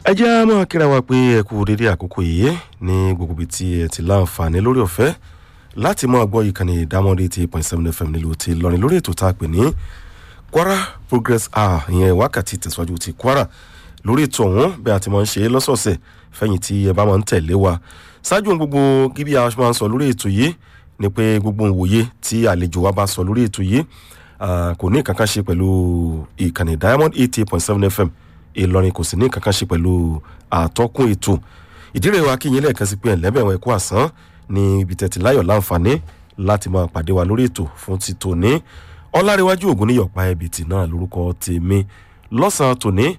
ẹ jẹ́ á máa kíra wa pé ẹ kú dédé àkókò yìí ní gbogbo ibi tí ẹ ti láǹfààní lórí ọ̀fẹ́ láti máa gbọ́ ìkànnì ìdámọ́dé ti point seven fm nílùú ti lọrin lórí ètò tá a pè ní kwara progress hour ìyẹn wákàtí tẹ̀síwájú ti kwara lórí ètò ọ̀hún bí a ti máa ń ṣe lọ́sọ̀ọ̀sẹ̀ fẹ̀yìn tí ẹ bá máa ń tẹ̀lé wa ṣáájú ohun gbogbo gíbí a máa ń sọ lórí ètò yìí ni pé gbogbo òwòye tí àlejò wa bá sọ lórí ètò yìí kò ní kankan ṣe pẹ̀lú ìkànnì diamond eighty point seven fm ìlọrin kò sì ní kankan ṣe pẹ̀lú àtọ́kùn ètò ìdírè wa kíyìn lẹ́ẹ̀kan sí pé ẹ̀lẹ́bẹ̀wọ̀n ẹ̀kú àsán ní ibi tẹ̀tí láyọ̀ láǹfààní láti máa pàdé wa lórí ètò fún ti tòní ọlárẹ̀wájú ògùn níyọ̀pá ẹ̀bìtì náà lórúkọ tèmi lọ́sàn-án tòní